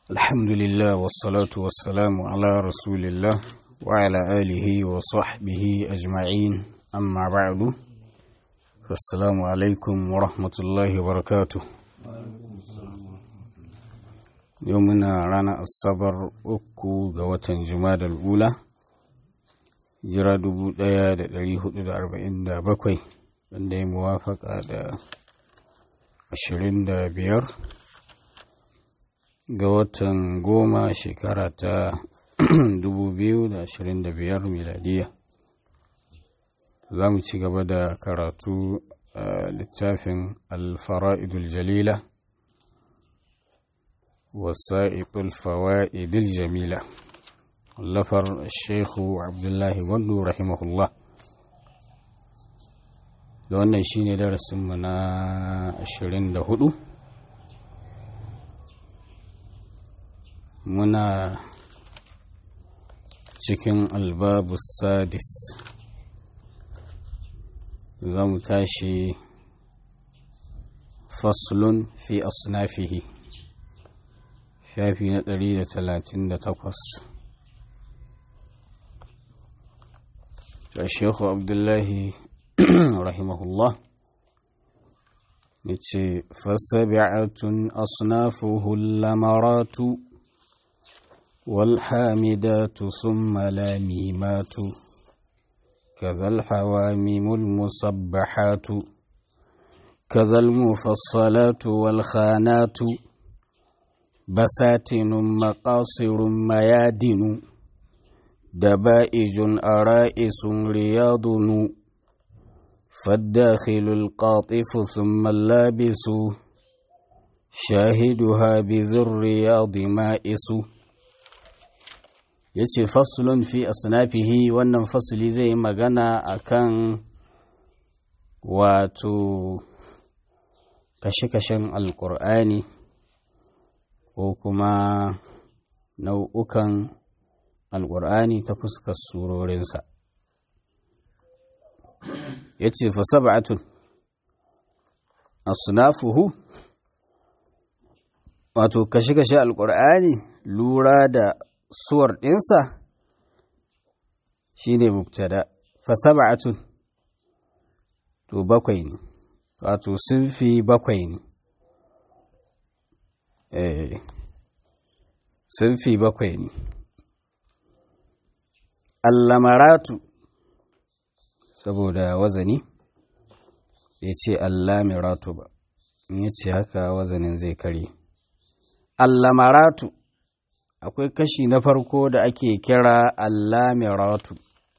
الحمد لله والصلاة والسلام على رسول الله وعلى آله وصحبه أجمعين أما بعد فالسلام عليكم ورحمة الله وبركاته يومنا رانا الصبر أكو قوة جماد الأولى jira dubu ɗaya da ɗari hudu da arba'in da bakwai wanda ya muwafaka da ashirin da biyar ga watan goma shekara ta dubu biyu da ashirin da biyar miladiya za mu ci gaba da karatu a littafin alfara'idul jalila wasa'iqul fawa'idul jamila lafar sheikhu abdullahi gwandu rahimahullah da wannan shine darasinmu na 24 muna cikin albabu sadis za mu tashi faslun fi asnafihi shafi na 138 الشيخ عبد الله رحمه الله فسبعة أصنافه اللمرات والحامدات ثم لاميمات كذا الحواميم المصبحات كذا المفصلات والخانات بساتن مقاصر ميادن دبائج أرائس رياض فالداخل القاطف ثم اللابس شاهدها بذي الرياض مائس yace faslun fi asnafihi wannan fasli zai magana akan wato kashe-kashen alkur'ani ko kuma nau'ukan alƙur'ani ta fuskar surorinsa ya ce fasaba'atun asunafuhu wato kashe-kashe alƙur'ani lura da suwar ɗinsa shi ne mubtada fasaba'atun to bakwai ne wato sun fi bakwai ne sun fi bakwai ne allamaratu saboda wazani ya ce allamiratu ba in ya ce haka wazanin zai kare allamaratu akwai kashi na farko da ake kira allamiratu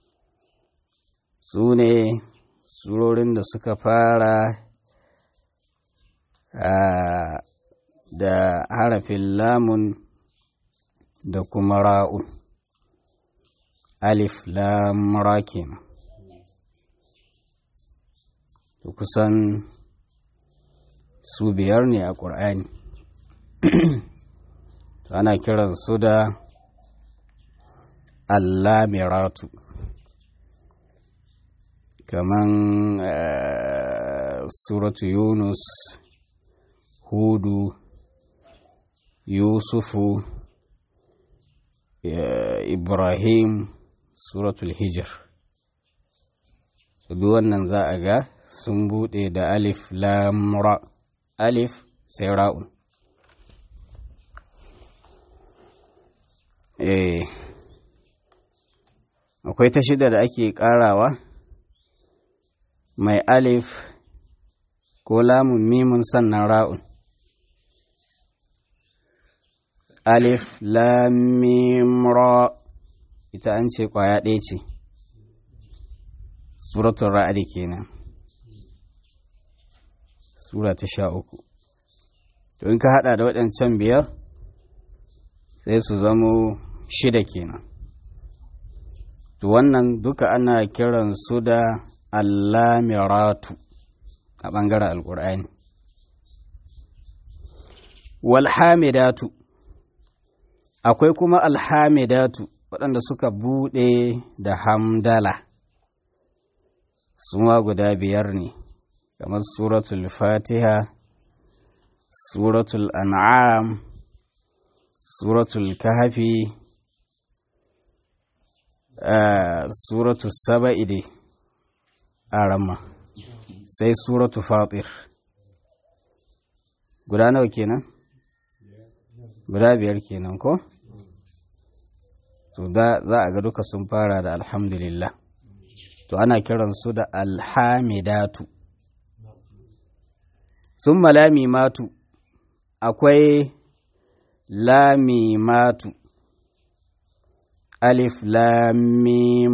su ne surorin da suka fara da harafin lamun da kuma ra'un alif lam ra kenan to kusan su biyar ne a ƙur'ani ana kiran su da allamiratu kaman suratu yunus hudu yusufu ibrahim suratul hijir duk wannan za a ga sun bude da alif lamra alif sai ra'un eh akwai ta shida da ake karawa mai alif ko lamun mimun sannan ra'un alif lam mim ra ita an ce kwaya ɗaya ce suratun ra'adi kenan sura ta sha uku to in ka hada da waɗancan biyar sai su zamo shida kenan to wannan duka ana kiran su da allamiratu a ɓangaren alƙur'ani walhamidatu akwai kuma alhamidatu waɗanda suka buɗe da hamdala suma guda biyar ne kamar suratul fatiha suratul an'am suratul kahafi suratul saba'i dai a ramma sai suratul fatir guda nawa kenan guda biyar kenan ko to za a ga duka sun fara da alhamdulillah to ana kiransu da alhamidatu sun malami matu akwai lamimatu alif lamim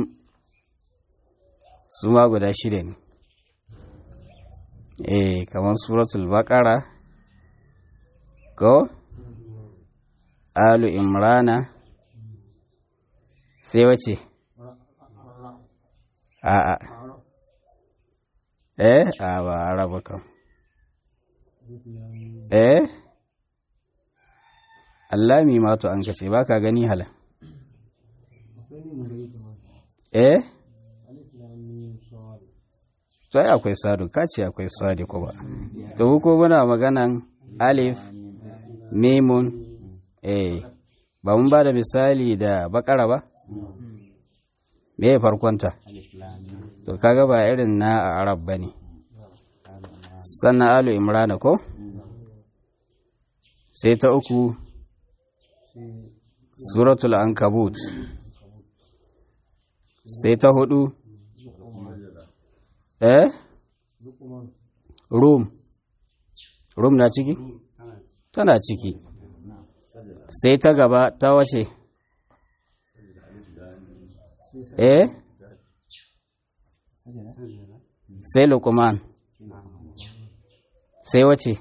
su ma guda shida ne eh kamar suratul baqara ko alu imrana sai wace a'a eh a ba araba kan eh Allah mi mato an kace ba ka gani hala eh to ai akwai sadu ka ce akwai sadi ko ba to ko muna maganan alif mimun eh ba mun ba da misali da bakara ba me ya farkonta to kaga ba irin na a arab ba ne sannan alu imrana ko sai ta uku suratul ankabut sai ta hudu eh rum rum na ciki tana ciki sai ta gaba ta wace eh sai lukuman sai wace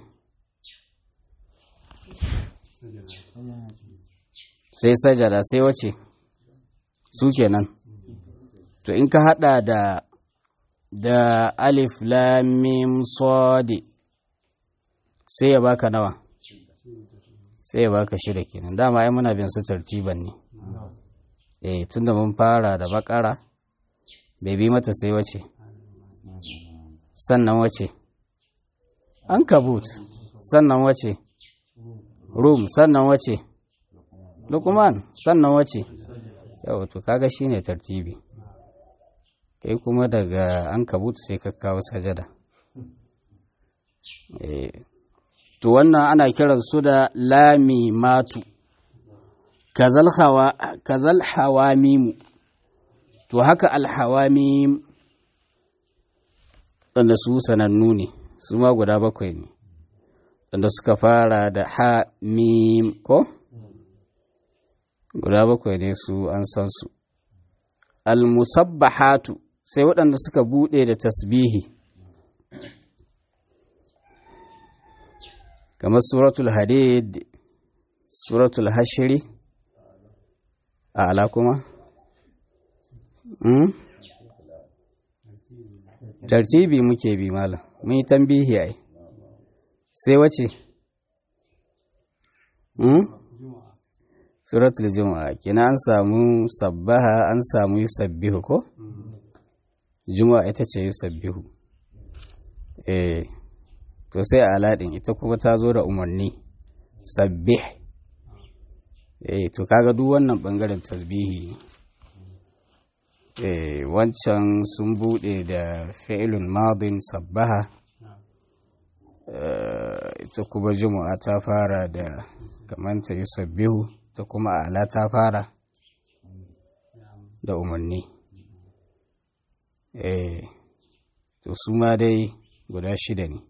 sai sajada sai wace su kenan to in ka hada da da alif lamim sodi sai ya baka nawa sai ya baka shida kenan dama ai muna bin su tartiban ne eh tunda mun fara da bakara bai bi mata sai wace sannan wace an kabut sannan wace rum sannan wace lukman sannan wace yau to kaga shine tartibi kai kuma daga an kabut sai ka kawo sajada to wannan ana kiran su da lami matu kazal hawamimu to haka alhawamim wanda su sanannu ne su ma guda bakwai ne wanda suka fara da ha mim ko guda bakwai ne su an san su almusabbahatu sai waɗanda suka buɗe da tasbihi kamar suratul hadid suratul hashiri a ala kuma tartibi muke bi malam mun yi tambihi ai sai wace suratul juma'a kina an samu sabbaha an samu yusabbihu ko juma'a ita ce yusabbihu eh to sai aladin ita kuma ta zo da umarni sabbih eh to kaga duk wannan bangaren tasbihi eh wancan sun bude da fi'ilun madin sabbaha ita kuma juma'a ta fara da kamanta yusabbihu ta kuma ala ta fara da umarni eh to su ma dai guda shida ne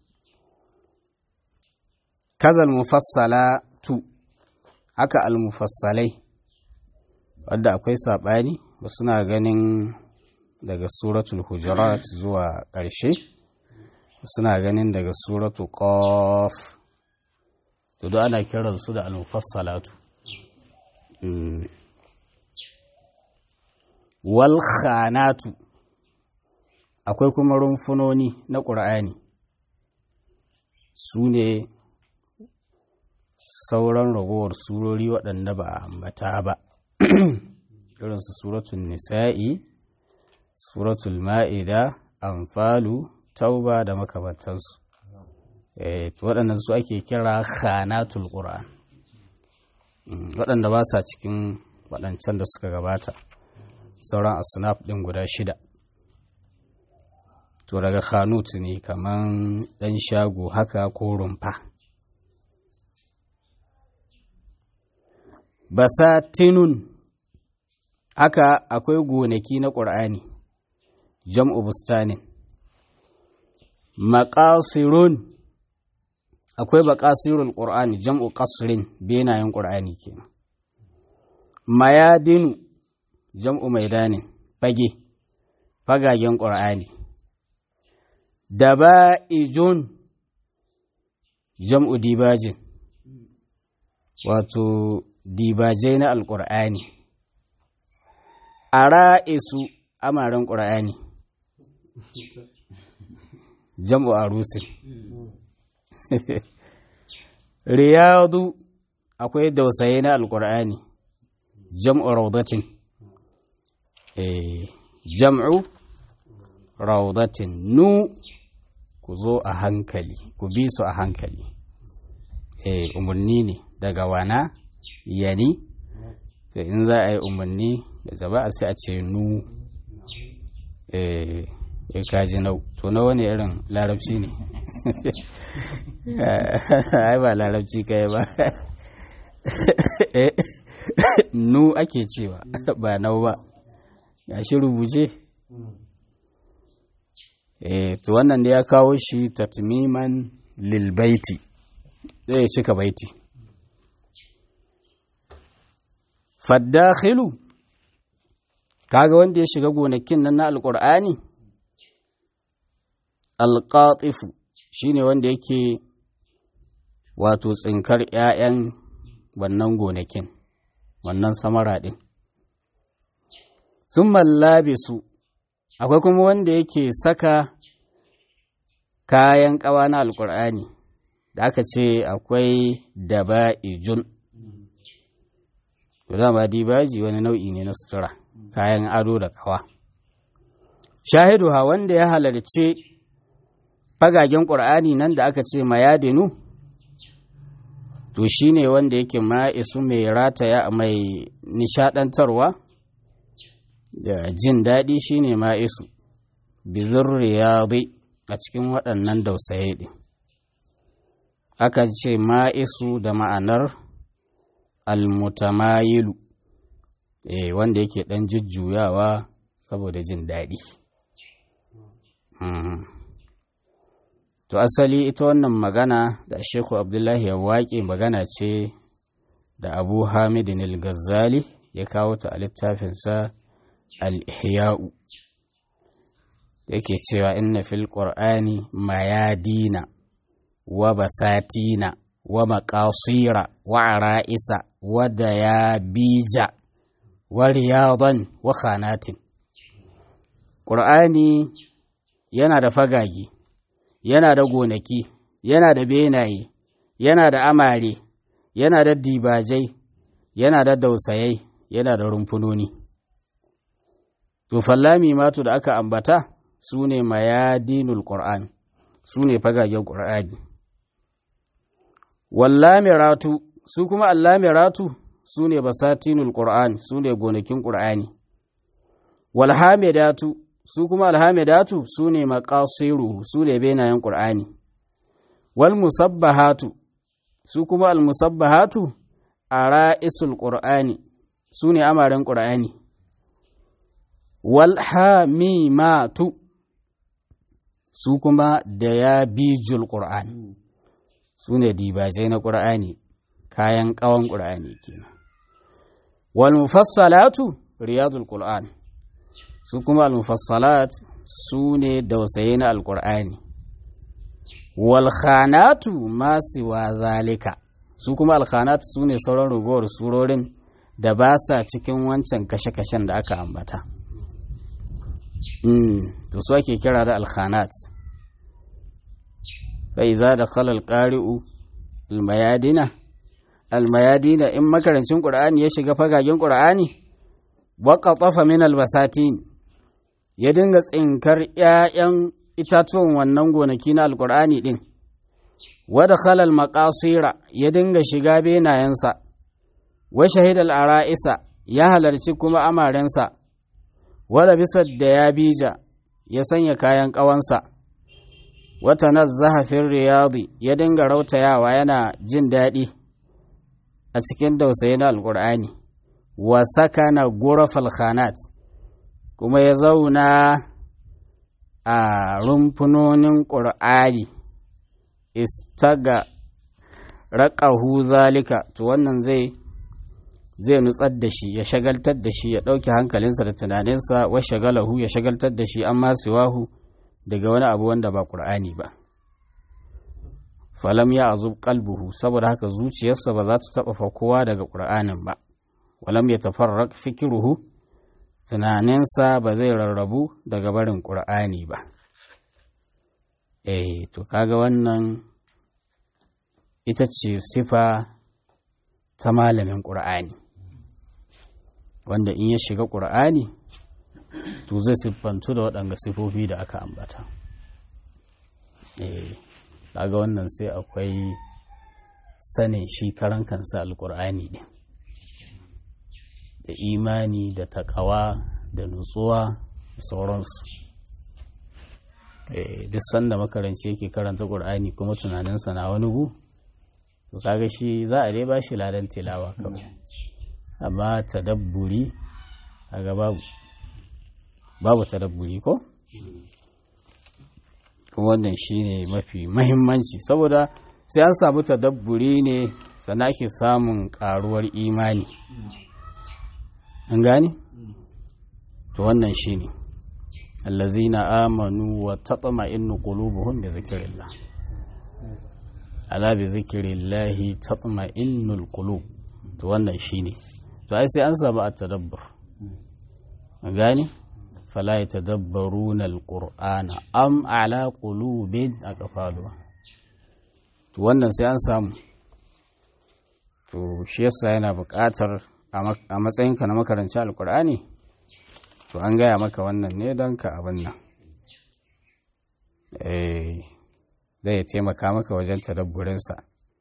kazal mufassala tu haka almufassalai wadda akwai saɓani ba suna ganin daga suratul hujurat zuwa ƙarshe suna ganin daga suratul qaf to duk ana kiransu da almufassalatu wal khanatu akwai kuma rumfunoni na ƙur'ani su ne sauran ragowar surori waɗanda ba a ambata ba irinsu suratul nisa'i suratul ma'ida amfalu tauba da makamantansu waɗannan su ake kira khanatul ƙur'an waɗanda ba sa cikin waɗancan da suka gabata sauran asnaf ɗin guda shida to daga khanut ne kaman ɗan shago haka ko rumfa basatinun haka akwai gonaki na ƙur'ani jam'u bustanin maƙasirun akwai baƙasirul ƙur'ani jam'u ƙasrin benayen ƙur'ani kenan mayadinu jam'u maidanin fage fagagen ƙur'ani daba'ijun jam'u dibajin wato dibajai na alƙur'ani a ra'isu amaren ƙur'ani jam'u arusin riyadu akwai dausaye na alƙur'ani jam'u raudatin jam'u raudatin nu ku zo a hankali ku bi su a hankali umarni ne daga wana yani to in za a yi umarni da zaba a sai a ce nu ya kaji nau to na wani irin larabci ne ai ba larabci kai ba nu ake cewa ba nau ba ya shi rubuce eh to wannan da ya kawo shi tatmiman lil baiti zai cika baiti faddakhilu kaga wanda ya shiga gonakin nan na alqur'ani alqatifu shine wanda yake wato tsinkar 'ya'yan wannan gonakin wannan samara ɗin sun mallabe su akwai kuma wanda yake saka kayan ƙawa na alƙur'ani da aka ce akwai daba'ijun to dama dibaji wani nau'i ne na sutura kayan ado da ƙawa shahidu ha wanda ya halarci fagagen ƙur'ani nan da aka ce mayadinu to shi ne wanda yake ma'isu mai rataya mai nishadantarwa da jin daɗi shi ne ma'isu bizir riyadi a cikin waɗannan dausaye ɗin aka ce ma'isu da ma'anar almutamayilu eh wanda yake ɗan jujjuyawa saboda jin daɗi To asali ita wannan magana da Sheku Abdullahi ya waƙe magana ce da Abu Hamidin al-Ghazali ya kawo ta a littafinsa al-Ihya'u. Yake cewa inna fil Qur'ani mayadina wa basatina wa maqasira wa ara'isa wa dayabija wa riyadan wa khanatin. Qur'ani yana da fagagi. yana da gonaki, yana da benaye, yana da amare, yana da dibajai, yana da dausayai, yana da rumfunoni. To, fallami matu da aka ambata su ne mayadinul Qur'an, su ne fagagen Qur'ani. Wallamiratu, su kuma allamiratu su ne basatinul Qur'an, su ne gonakin Qur'ani. Walhamidatu, su kuma alhamidatu su ne maƙasiru su ne benayen ƙur'ani wal musabbahatu su kuma almusabbahatu a ra'isul ƙur'ani su ne amaren ƙur'ani wal hamimatu su kuma da ya bijul ƙur'ani su ne dibajai na ƙur'ani kayan ƙawon ƙur'ani kenan wal mufassalatu riyadul ƙur'ani su kuma al-mufassalat su ne dausaye na alkur'ani walkhanatu masu wa zalika su kuma alkhanatu su ne sauran ragowar surorin da ba sa cikin wancan kashe-kashen da aka ambata to su ake kira da alkhanat bai za da khalal ƙari'u almayadina almayadina in makarancin ƙur'ani ya shiga fagagen ƙur'ani waƙaƙafa min albasatin ya dinga tsinkar ‘ya'yan itatuwan wannan gonaki na alkur'ani ɗin, wada khalal maƙasira ya dinga shiga benayensa, wa shahidal ara'isa ya halarci kuma amarensa wala bisa da ya bija ya sanya kayan ƙawansa wata nazzaha fin riyadi ya dinga rautayawa yana jin daɗi a cikin dausayi na alƙur'ani wa sakana gurafal khanat kuma ya zauna a rumfunonin ƙur'ani istaga raƙahu zalika to wannan zai zai nutsar da shi ya shagaltar da shi ya ɗauki hankalinsa da tunaninsa wa shagalahu ya shagaltar da shi amma siwahu daga wani abu wanda ba ƙur'ani ba falam ya azub kalbuhu saboda haka zuciyarsa ba za ta taɓa fakowa daga ƙur'anin ba walam ya tafarraq fikiruhu tunaninsa ba zai rarrabu daga barin ƙur'ani ba eh to kaga wannan ita ce sifa ta malamin ƙur'ani wanda in ya shiga ƙur'ani to zai siffantu da waɗanga sifofi da aka ambata eh kaga wannan sai akwai sanin shi karan kansa alƙur'ani ɗin da imani da takawa da nutsuwa da sauransu duk sanda makaranci yake karanta ƙur'ani kuma tunaninsa na wani gu to kaga shi za a dai ba shi ladan tilawa kawai amma tadabburi kaga babu babu tadabburi ko kuma wannan shine mafi mahimmanci saboda sai an samu tadabburi ne sannan ake samun karuwar imani an gane to wannan shine allazina amanu wa tatma'innu qulubuhum bi zikrillah ala bi zikrillahi tatma'innul qulub to wannan shine to ai sai an samu at-tadabbur an gane fala yatadabbaruna al-qur'ana am ala qulubin aqfaluha to wannan sai an samu to shi yasa yana buƙatar a matsayinka na makaranci alkur'ani to an gaya maka wannan ne don ka abin nan zai taimaka maka wajen tadabburinsa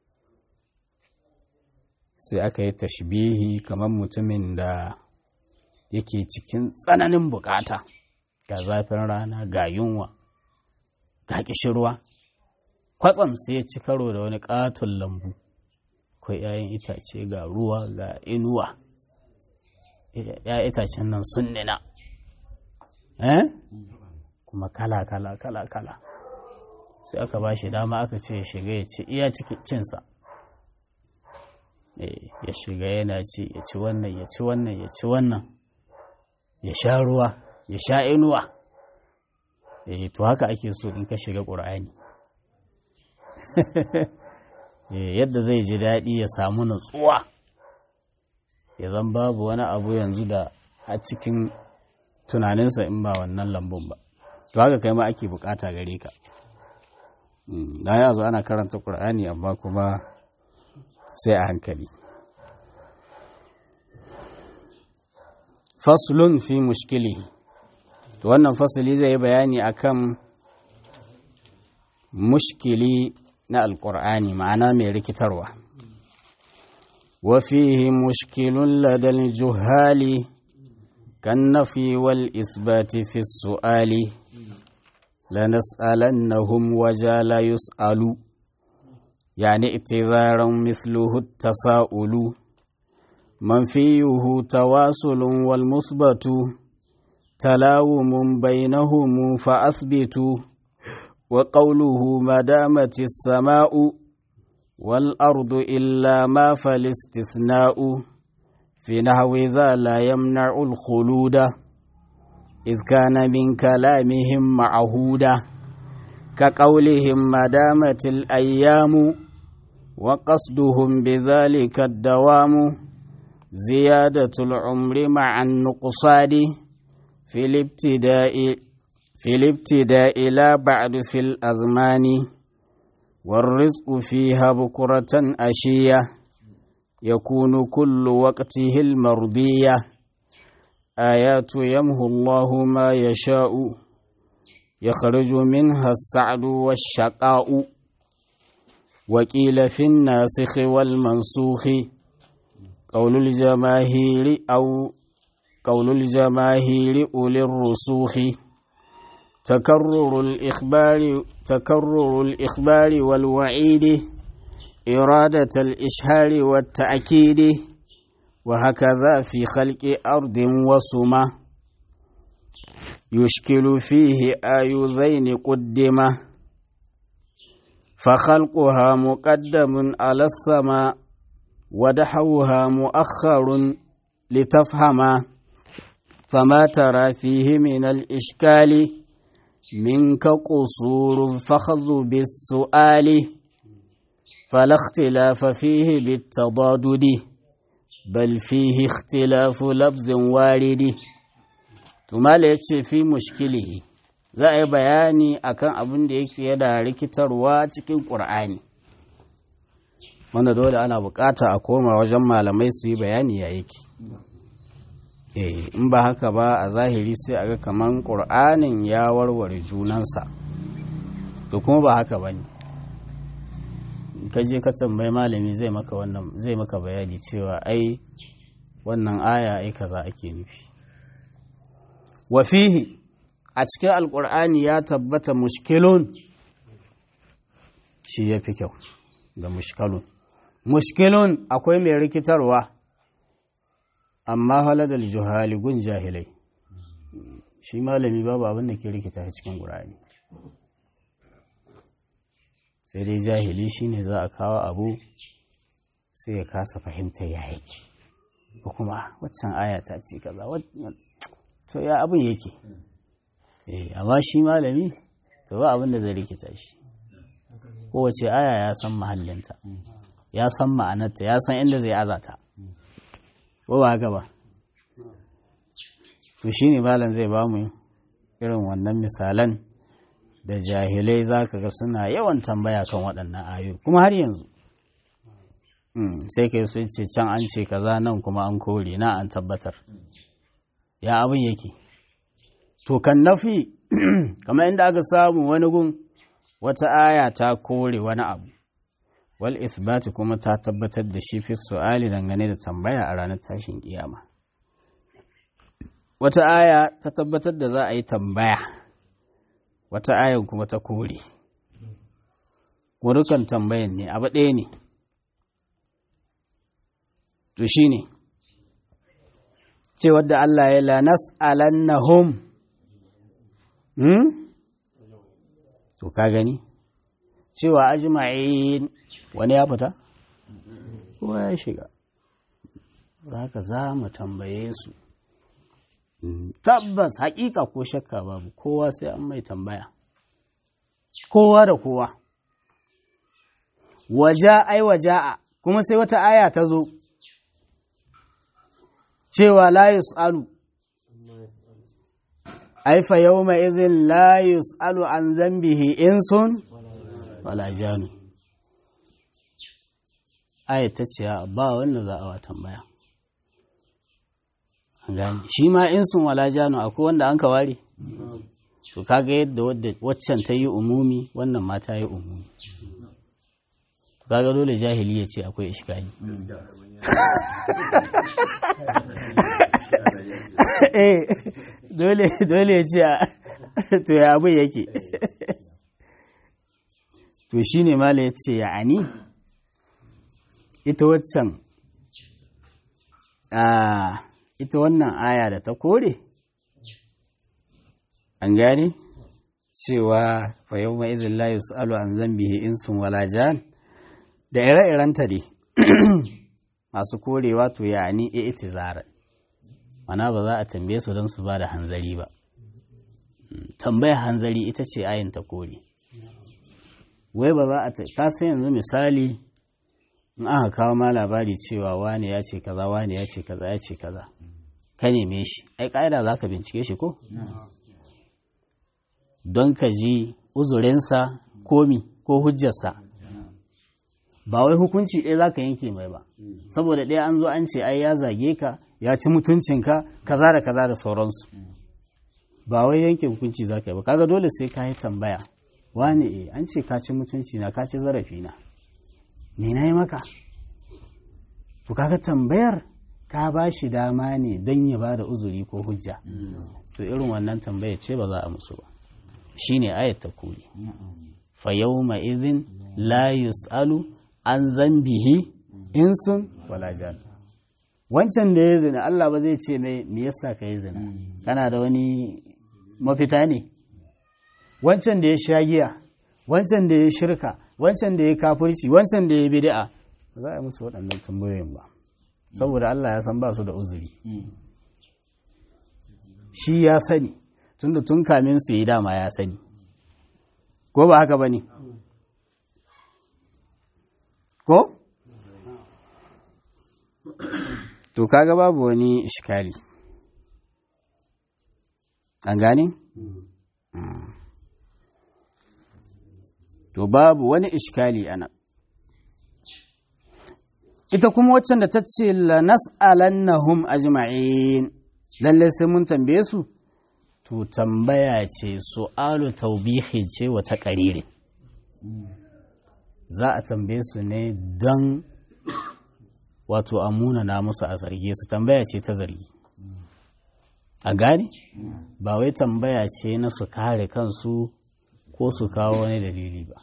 sai aka yi tashbihi kamar mutumin da yake cikin tsananin bukata ga zafin rana ga yunwa ga kishirwa kwatsam sai ya ci karo da wani katon lambu akwai 'ya'yan itace ga ruwa ga inuwa ya itacen nan sun nina eh kuma kala kala kala kala sai aka ba shi dama aka ce ya shiga ya ci iya cinsa ya shiga yana ci ya ci wannan ya ci wannan ya ci wannan ya sha ruwa ya sha inuwa to haka ake so in ka shiga ƙur'ani yadda zai ji daɗi ya samu natsuwa ya zan babu wani abu yanzu da a cikin tunaninsa in ba wannan lambun ba to haka kai ma ake bukata gare ka da ya zo ana karanta ƙur'ani amma kuma sai a hankali faslun fi mushkili to wannan fasali zai yi bayani akan mushkili na alƙur'ani ma'ana mai rikitarwa وفيه مشكل لدى الجهال كالنفي والإثبات في السؤال لنسألنهم وجال يسأل يعني اعتذارا مثله التساؤل منفيه تواصل والمثبت تلاوم بينهم فأثبتوا وقوله ما دامت السماء والأرض إلا ما فالاستثناء في نحو ذا لا يمنع الخلود إذ كان من كلامهم معهودا كقولهم ما دامت الأيام وقصدهم بذلك الدوام زيادة العمر مع النقصان في الابتداء في الابتداء لا بعد في الأزمان والرزق فيها بكرة أشية يكون كل وقته المرضية آيات يمهو الله ما يشاء يخرج منها السعد والشقاء وقيل في الناسخ والمنسوخ قول الجماهير أو قول الجماهير أولي الرسوخ تكرر الإخبار تكرر الإخبار والوعيد إرادة الإشهار والتأكيد وهكذا في خلق أرض وسمة يشكل فيه آي ذين قدمة فخلقها مقدم على السماء ودحوها مؤخر لتفهم فما ترى فيه من الإشكال منك قصور فخذ بالسؤال فلا اختلاف فيه بالتضادد بل فيه اختلاف لفظ وارد ثم yace fi mushkilihi za a yi bayani akan abin da yake da rikitarwa cikin ƙur'ani wanda dole ana bukata a koma wajen malamai su yi bayani ya yake eh in ba haka ba a zahiri sai a ga kaman ƙur'anin ya warware junansa to kuma ba haka ba ne ka je ka tambayi malami zai maka wannan zai maka bayani cewa ai wannan aya ai kaza ake nufi wa fihi a cikin alƙur'ani ya tabbata mushkilun shi ya fi kyau da mushkalun mushkilun akwai mai rikitarwa amma haladar juhali gun jahilai shi malami babu abin da ke rikita shi cikin ƙur'ani sai dai jahili shine za a kawo abu sai ya kasa fahimta ya yake ko kuma waccan aya ta ce kaza to ya abin yake eh amma shi malami to ba abin da zai rikita shi kowace aya ya san mahallinta ya san ma'anarta ya san inda zai azata ko ba haka ba to shi ne malam zai ba mu irin wannan misalan da jahilai za ka ga suna yawan tambaya kan waɗannan ayoyi kuma har yanzu sai kai sun ce can an ce kaza nan kuma an kore na an tabbatar ya abin yake to kan nafi kamar inda aka samu wani gun wata aya ta kore wani abu wal isbati kuma ta tabbatar da shi fi su'ali dangane da tambaya a ranar tashin kiyama wata aya ta tabbatar da za a yi tambaya wata ayan kuma ta kore dukan tambayan ne abu ɗaya ne to shi ne cewar da Allah ya lanas alannahum hmm? to ka gani cewa ajma'in wani ya fita kowa ya shiga haka za mu tambaye su tabbas hakika ko shakka babu kowa sai an mai tambaya kowa da kowa waja ai waja'a kuma sai wata aya ta zo cewa la yus'alu ai fa yawma idhin la yus'alu an dhanbihi insun wala janu aya ta ce ba wanda za a wa tambaya gani shi ma insun wala janu akwai wanda an ka ware to kaga yadda waccan ta yi umumi wannan ma ta yi umumi kaga dole jahili ya ce akwai ishkali eh dole dole ya ce to ya abin yake to shine mala ya ce ya ani ita waccan a ita wannan aya da ta kore an gane cewa fa yau mai izin la yus'alu an zambihi insun wala jan da ire-irenta dai masu korewa to ya ni e itizara mana ba za a tambaye su don su ba da hanzari ba tambaya hanzari ita ce ayin ta kore wai ba za a ta kasa yanzu misali in aka kawo ma labari cewa wane ya ce kaza wane ya ce kaza ya ce kaza ka neme shi ai ƙa'ida za ka bincike shi ko don ka ji uzurinsa komi ko hujjarsa ba wai hukunci ɗaya za ka yanke mai ba saboda ɗaya an zo an ce ai ya zage ka ya ci mutuncinka kaza da kaza da sauransu ba wai yanke hukunci za ka yi ba kaga dole sai ka yi tambaya wane e an ce ka ci mutunci na ka ci zarafi na me na yi maka to kaga tambayar ka ba shi dama ne don ya ba da uzuri ko hujja to irin wannan tambaya ce ba za a musu ba shine ayat ta kuli fa yawma idhin la yus'alu an zambihi insun wala jan wancan da ya zina Allah ba zai ce mai me yasa ka yi zina kana da wani mafita ne wancan da ya sha giya wancan da ya shirka wancan da ya kafirci wancan da ya bid'a ba za a yi musu waɗannan tambayoyin ba saboda Allah ya san ba su da uzuri shi ya sani tunda tun kamin su yi dama ya sani ko ba haka ba ne ko to kaga babu wani ishkali an gane? to babu wani ishkali ana ita kuma waccan da ta ce la nas'alannahum ajma'in lalle sai mun tambaye su to tambaya ce su'alu taubihi ce wata ƙarire za a tambaye su ne don wato a munana musu a zarge su tambaya ce ta zargi a gane ba wai tambaya ce na su kare kansu ko su kawo wani dalili ba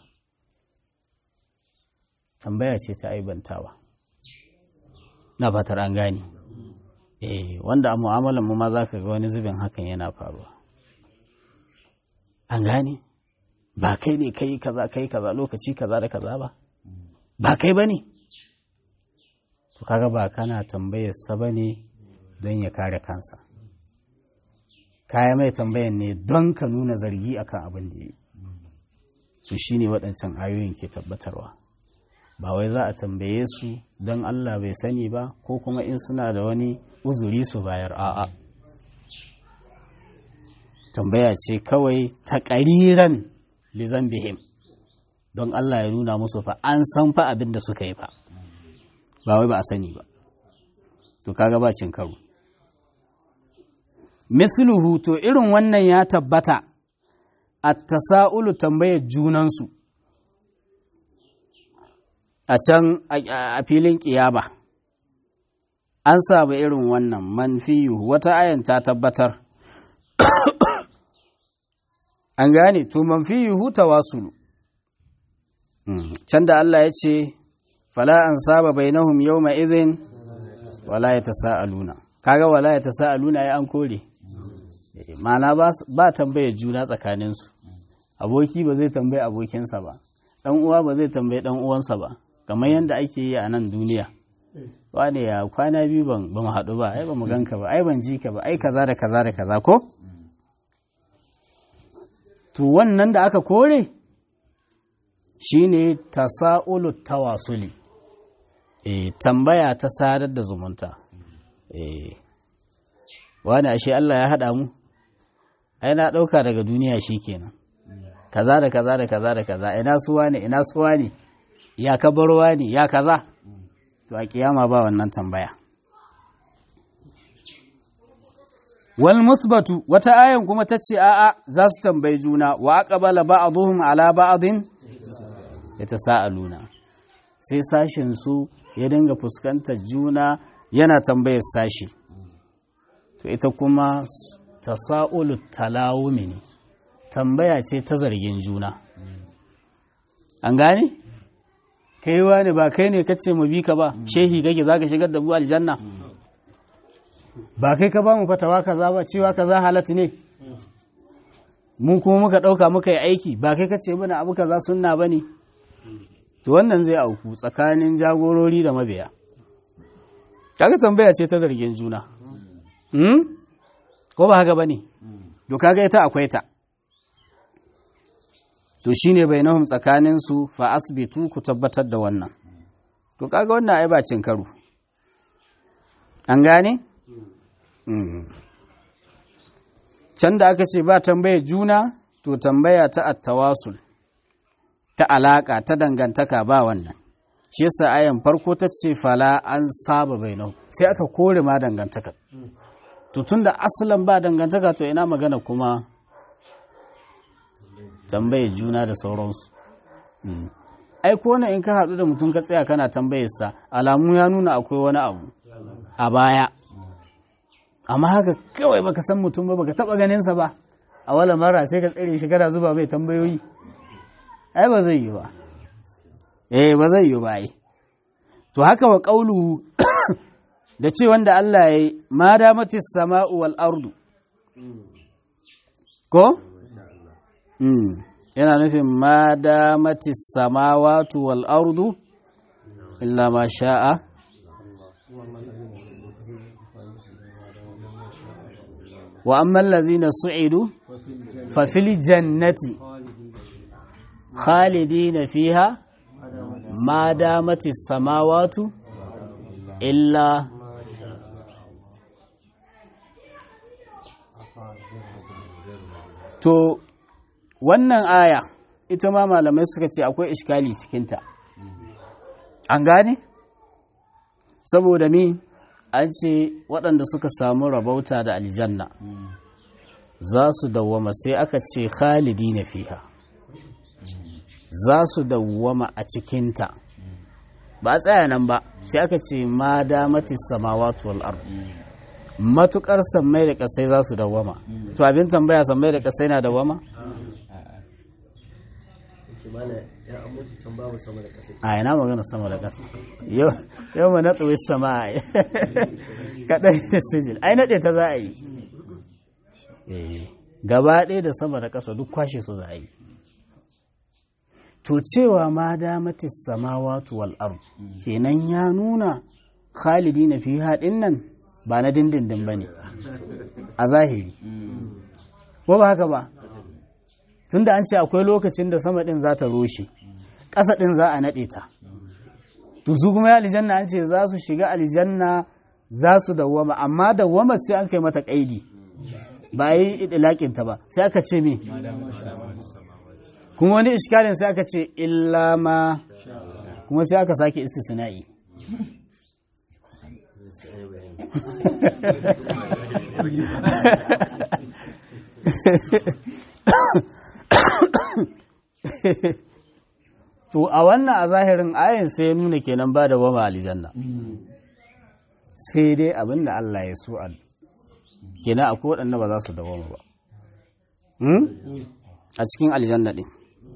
tambaya ce ta aibantawa na fatar an gane eh wanda a mu'amalar mu ma za ka ga wani zubin hakan yana faruwa an gane ba kai ne kai kaza kai kaza lokaci kaza da kaza ba ba kai ba ne to kaga ba kana tambayar sa ba ne don ya kare kansa kaya mai tambayan ne don ka nuna zargi akan abin da ya yi to shine waɗancan ayoyin ke tabbatarwa ba wai za a tambaye su don Allah bai sani ba ko kuma in suna da wani uzuri su bayar a'a tambaya ce kawai ta ƙariran lizambihim don Allah ya nuna musu fa an san fa abin da suka yi fa ba wai ba a sani ba to kaga ba cin karo misluhu to irin wannan ya tabbata at-tasa'ulu tambayar junansu a can a filin ƙiyaba an samu irin wannan manfiyu wata ayan ta tabbatar an gane to manfiyu tawasulu can da Allah ya ce fala an saba bainahum yawma idhin wala yatasaaluna kaga wala yatasaaluna ai an kore ma'ana ba tambayar juna tsakaninsu aboki ba zai tambayi abokinsa ba dan uwa ba zai tambayi dan uwansa ba kamar yadda ake yi a nan duniya wane ya kwana biyu ban ba mu haɗu ba ai ba mu ganka ba ai ban ji ka ba ai kaza da kaza da kaza ko to wannan da aka kore shine tasa'ulu tawasuli eh tambaya ta sadar da zumunta eh wani ashe Allah ya haɗa mu ai na ɗauka daga duniya shikenan kaza da kaza da kaza da kaza ina suwa ne ina suwa ne ya kabarwa ne ya kaza to a kiyama ba wannan tambaya wal musbatu wata ayan kuma ta ce a'a za su tambayi juna wa aqbala ba'dhum ala ba'dhin yatasaaluna sai sashin su ya dinga fuskantar juna yana tambayar sashi to ita kuma tasa'ulu talawumi ne tambaya ce ta zargin juna an gane kai wani ba kai ne kace mu bi ka ba shehi kake zaka shigar da bu aljanna ba kai ka ba mu fatawa kaza ba cewa kaza halatta ne mu kuma muka dauka muka yi aiki ba kai kace mana abu kaza sunna bane to wannan zai auku tsakanin jagorori da mabiya kaga tambaya ce ta zargin juna hmm? ko ba haka bane to kaga ita akwai ta to shine bainahum tsakanin su fa asbitu ku tabbatar da wannan to kaga wannan ai ba cin karo an gane can da aka ce ba tambaya juna to tambaya ta attawasul ta alaka ta dangantaka ba wannan shi yasa ayan farko ta ce fala an saba bainahum sai aka kore ma dangantaka to tunda asalan ba dangantaka to ina magana kuma tambaye juna da sauransu ai ko in ka haɗu da mutum ka tsaya kana tambayarsa alamu ya nuna akwai wani abu a baya amma haka kawai baka san mutum ba baka taba ganinsa ba a wala mara sai ka tsere shi kana zuba mai tambayoyi ai ba zai yi ba eh ba zai yi ba ai to haka wa qaulu da ce wanda Allah ya yi ma damatis sama'u wal ardu ko mm yana nufin ma damatis samawatu wal ardu illa ma sha'a wa amma allazina su'idu fa fil jannati khalidina fiha ma damatis samawatu illa to wannan aya ita ma malamai suka ce akwai iskali cikinta an gane saboda mi an ce waɗanda suka samu rabauta da aljanna za su dawwama sai aka ce khalidi na fiha za su dawwama a cikinta ba a tsaya nan ba sai aka ce ma damatis samawatu wal ard matukar sammai da kasai za su dawwama to abin tambaya sammai da kasai na dawwama a ina magana sama da ƙasa yau ma natsuwi sama a kaɗai da sijil ai naɗe ta za a yi gaba ɗaya da sama da ƙasa duk kwashe su za a yi to cewa ma damatis samawatu wal ard kenan ya nuna khalidi na fi haɗin nan ba na dindindin ba ne a zahiri ko ba haka ba tunda an ce akwai lokacin da sama ɗin za ta roshe ƙasa ɗin za a naɗe ta to su kuma ya aljanna an ce za su shiga aljanna za su dawwama amma dawwama sai an kai mata ƙaidi ba yi idilakin ta ba sai aka ce me kuma wani iskalin sai aka ce illa ma kuma sai aka sake istisna'i to a wannan a zahirin ayin sai ya nuna kenan ba da wama aljanna sai dai abin da Allah ya so a kenan akwai waɗanda ba za su dawama ba a cikin aljanna ɗin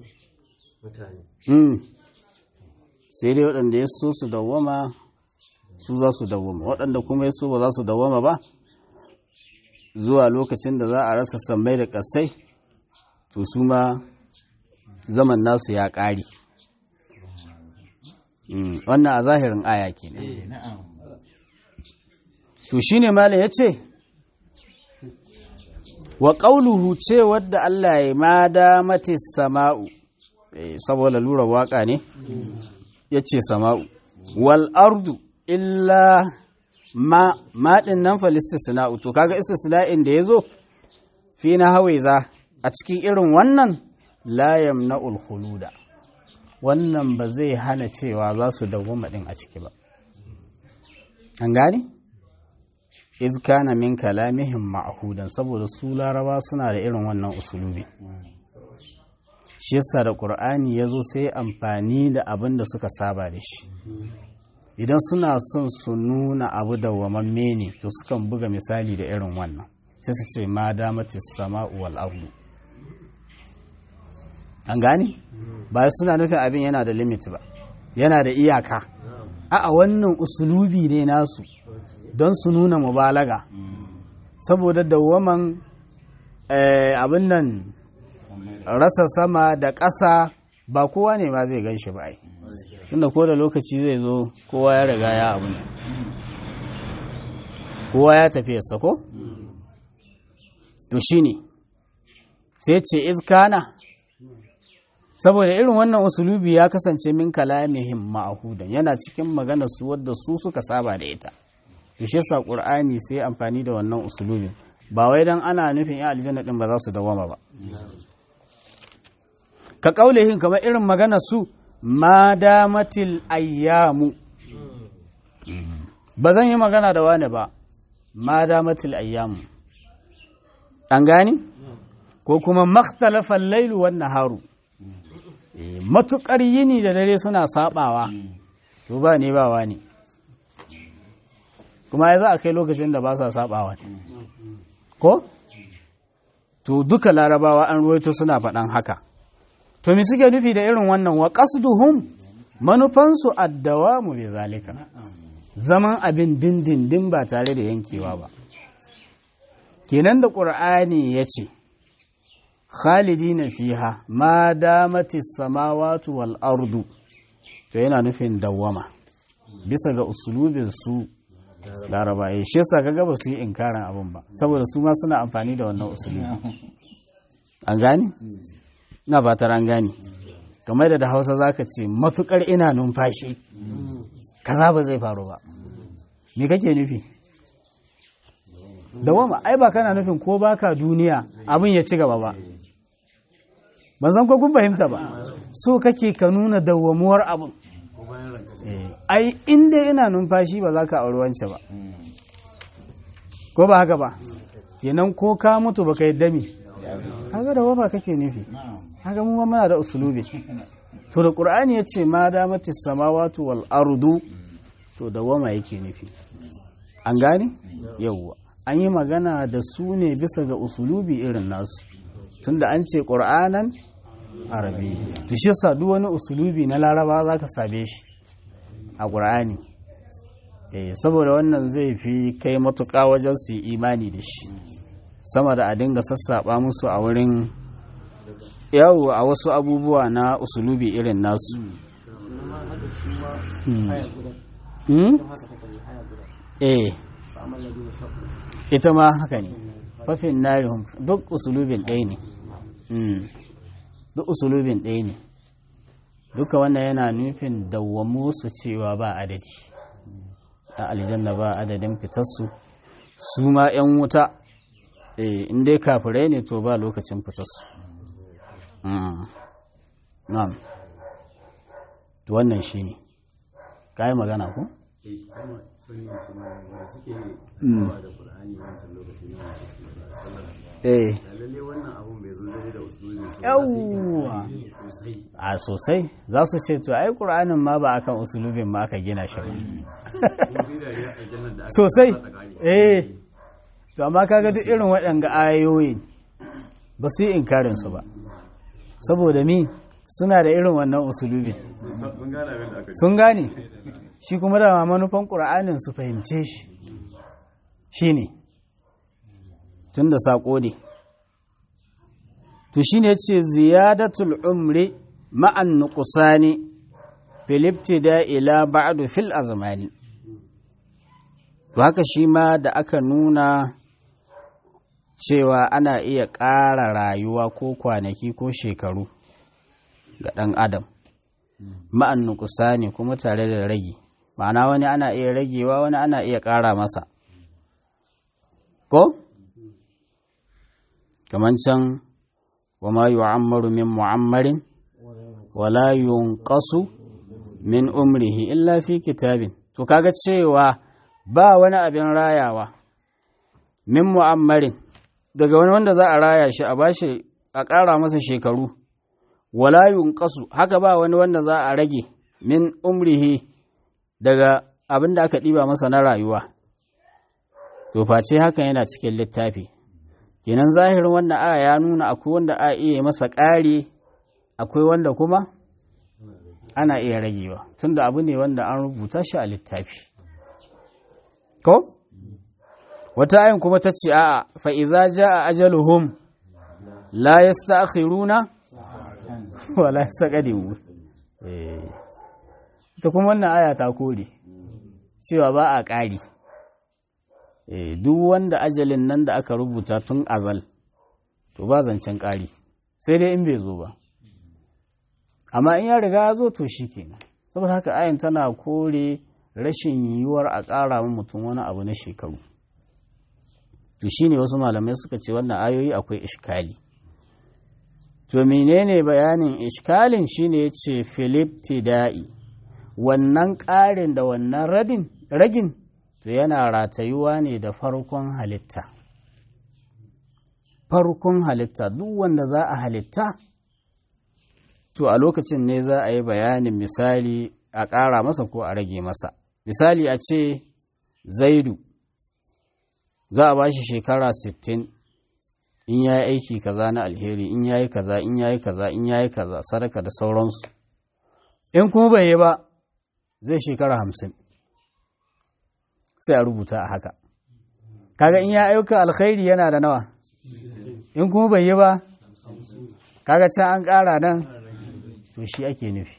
sai dai waɗanda ya so su dawama su za su dawama waɗanda kuma ya so ba za su dawama ba zuwa lokacin da za a rasa sammai da ƙasai to su ma zaman nasu ya ƙari wannan a zahirin aya ke ne to shi ne mala ya ce wa ƙauluhu ce wadda Allah ya ma damati sama'u saboda lura waka ne ya ce sama'u wal ardu illa ma maɗin nan falistisna'u to kaga istisna'in da ya zo fi na hawaiza a cikin irin wannan la yamna'ul khuluda wannan ba zai hana cewa za su dawwama din a ciki ba an gane iz kana min kalamihim ma'hudan saboda su laraba suna da irin wannan usulubi shi yasa da qur'ani yazo sai amfani da abin da suka saba da shi idan suna son su nuna abu dawwamamme ne to sukan buga misali da irin wannan sai su ce ma damatis sama'u wal ardu an gane ba suna nufin abin yana da limit ba yana da iyaka a wannan usulubi ne nasu don su nuna mubalaga saboda dawaman abin nan rasa sama da ƙasa ba kowa ne ma zai gan shi ba ai tunda ko da lokaci zai zo kowa ya riga ya abin kowa ya tafi ya sako to shine sai ce izkana saboda irin wannan usulubi ya kasance min kalamihim ma'ahudan yana cikin magana su wadda su suka saba da ita to shi yasa qur'ani sai amfani da wannan usulubin ba wai dan ana nufin ya aljanna din ba za su dawama ba ka kaulihin kamar irin magana su ma damatil ayyamu ba zan yi magana da wani ba ma damatil ayyamu an gani ko kuma makhtalafal lailu wan naharu matukar yini da dare suna sabawa to ba ne ba wani kuma ya za a kai lokacin da ba sa sabawa ko to duka larabawa an ruwaito suna faɗan haka to me suke nufi da irin wannan wa qasduhum manufansu addawamu bi zalika zaman abin dindindin ba tare da yankewa ba kenan da qur'ani yace khalidina fiha ma damatis samawati wal ardu to yana nufin dawwama bisa ga usulubin su laraba ya shi yasa kaga ba su yi inkarin abin ba saboda su ma suna amfani da wannan usulubi an gane ina ba an gane kamar da da hausa zaka ce matukar ina numfashi kaza ba zai faru ba me kake nufi dawama ai ba kana nufin ko baka duniya abin ya ci gaba ba ban san ko kun fahimta ba so kake ka nuna dawwamuwar abin ai inda ina numfashi ba za ka auri wance ba ko ba haka ba kenan ko ka mutu baka yadda mi haka da wafa kake nufi haka mu muna da usulubi to da qur'ani yace ma damatis samawati wal ardu to da wama yake nufi an gane yawwa an yi magana da su ne bisa ga usulubi irin nasu tunda an ce qur'anan arabi to shi yasa duk wani usulubi na laraba zaka same shi a ƙur'ani eh saboda wannan zai fi kai matuƙa wajen su yi imani da shi sama da a dinga sassaɓa musu a wurin yawo a wasu abubuwa na usulubi irin nasu eh ita ma haka ne fafin narihun duk usulubin ɗaya ne duk usulubin ɗaya ne duka wannan yana nufin dawwamu su cewa ba adadi a aljanna ba adadin fitarsu su ma 'yan wuta in dai kafirai ne to ba lokacin fitarsu na'am wannan shi ne ka yi magana ku? eh yawwa a sosai za su ce to ai ƙur'anin ma ba akan usulubin ma aka gina shi ba sosai eh to amma kaga duk irin waɗanga ayoyin ba su yi inkarin su ba saboda mi suna da irin wannan usulubin sun gane shi kuma da manufan ƙur'anin su fahimce shi shi ne tun da saƙo ne to shi ne ce ziyadatul umri ma'an nukusani filipti da ila ba'adu fil azmani to haka shi ma da aka nuna cewa ana iya ƙara rayuwa ko kwanaki ko shekaru ga ɗan adam ma'an nukusani kuma tare da ragi ma'ana wani ana iya ragewa wani ana iya ƙara masa ko? kamar can وما يعمر من معمر ولا ينقص من umrihi illa fi kitabin to kaga cewa ba wani abin rayawa min mu'ammarin daga wani wanda za a raya shi a bashi a ƙara masa shekaru wala yunqasu haka ba wani wanda za a rage min umrihi daga abin da aka ɗiba masa na rayuwa to face hakan yana cikin littafi kenan zahirin wannan aya ya nuna akwai wanda a iya masa ƙari akwai wanda kuma ana iya ragewa tunda abu ne wanda an rubuta shi a littafi ko wata ayin kuma ta ce a fa'iza ja a ajaluhum la ya sta'akhiruna wa la ya saƙadimu ita kuma wannan aya ta kore cewa ba a ƙari duk wanda ajalin nan da aka rubuta tun azal to ba zancen ƙari sai dai in bai zo ba amma in ya riga ya zo to shi kenan saboda haka ayin tana kore rashin yiwuwar a ƙara min mutum wani abu na shekaru to shine wasu malamai suka ce wannan ayoyi akwai ishkali to menene bayanin ishkalin shine yace Philip Tida'i wannan ƙarin da wannan radin ragin to yana ratayuwa ne da farkon halitta farkon halitta duk wanda za a halitta to a lokacin ne za a yi bayanin misali a ƙara masa ko a rage masa misali a ce zaidu za a ba shi shekara 60 in ya yi aiki kaza na alheri in ya yi kaza in ya yi kaza in ya yi kaza sadaka da sauransu in kuma bai yi ba zai shekara hamsin sai a rubuta a haka kaga in ya ayyuka alkhairi yana da nawa in kuma bai yi ba kaga can an ƙara nan to shi ake nufi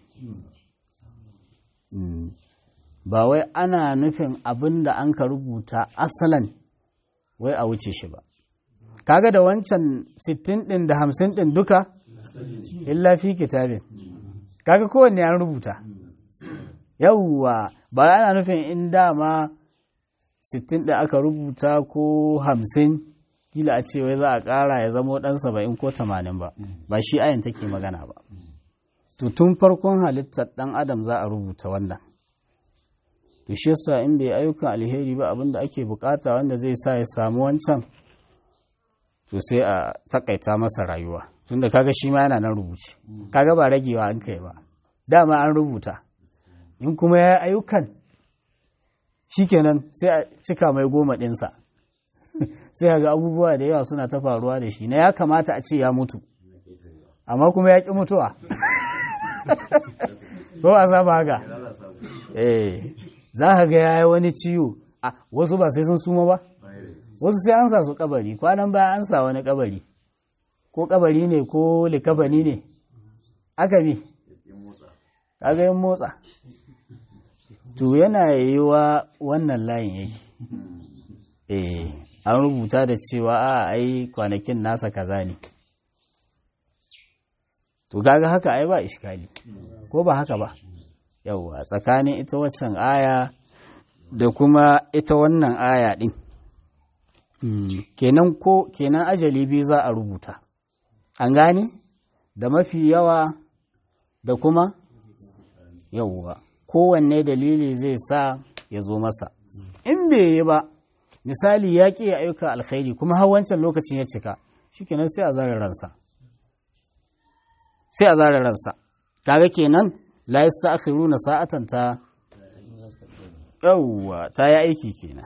ba wai ana nufin abin da an ka rubuta asalan wai a wuce shi ba kaga da wancan 60 ɗin da 50 ɗin duka illa fi kitabin kaga kowanne an rubuta yauwa ba ana nufin in dama 60 da aka rubuta ko 50 kila a ce wai za a ƙara ya zamo ɗan 70 ko 80 ba ba shi ayin take magana ba to tun farkon halittar ɗan adam za a rubuta wannan to shi yasa in bai ayyukan alheri ba abinda ake bukata wanda zai sa ya samu wancan to sai a takaita masa rayuwa tunda kaga shi ma yana nan rubuce kaga ba ragewa an kai ba dama an rubuta in kuma ya ayyukan shikenan sai a cika mai goma ɗinsa sai ga abubuwa da yawa suna ta faruwa da shi na ya kamata a ce ya mutu amma kuma ya ƙi mutuwa ko a saba haka eh za ka ga ya yi wani ciwo a wasu ba sai sun suma ba wasu sai an sa su kabari kwanan baya an sa wani kabari ko kabari ne ko likabani ne aka bi kaga yin motsa to yana yiwa wannan layin yake eh an rubuta da cewa a ai kwanakin nasa kaza ne to kaga haka ai ba iskali ko ba haka ba yauwa tsakanin ita waccan aya da kuma ita wannan aya din kenan ko kenan ajali biyu za a rubuta an gane da mafi yawa da kuma yauwa kowanne dalili zai sa ya zo masa in bai yi ba misali ya ƙi ya ayyuka alkhairi kuma har wancan lokacin ya cika shikenan sai a zara ransa sai a zara ransa kaga kenan la yasta'khiruna sa'atan ta yawwa ta yi aiki kenan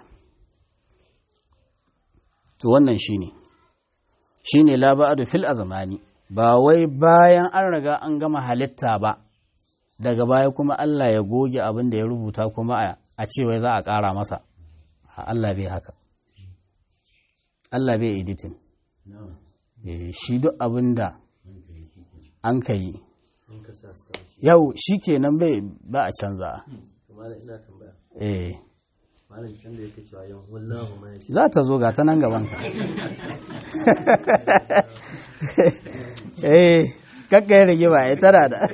to wannan shine shine la ba'du fil azmani ba wai bayan an riga an gama halitta ba daga baya kuma Allah ya goge abin da ya rubuta kuma a ce wai za a ƙara masa Allah bai haka Allah bai editing shi duk abin da an ka yi yau shi kenan bai ba a canza eh za ta zo ga ta nan gabanka eh kakka yi rage ba ya tara da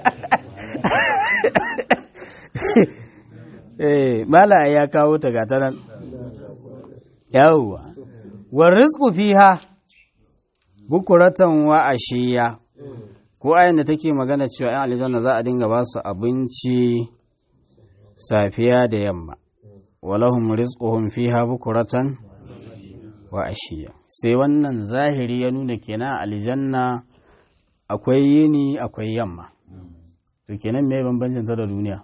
eh mala ya kawo ta ga ta nan yawwa wa rizqu fiha bukuratan wa ashiya ko ayin da take magana cewa ‘yan aljanna za a dinga ba su abinci safiya da yamma walahum rizquhum fiha bukuratan wa ashiya sai wannan zahiri ya nuna kenan aljanna akwai yini akwai yamma to kenan me bambancin ta da duniya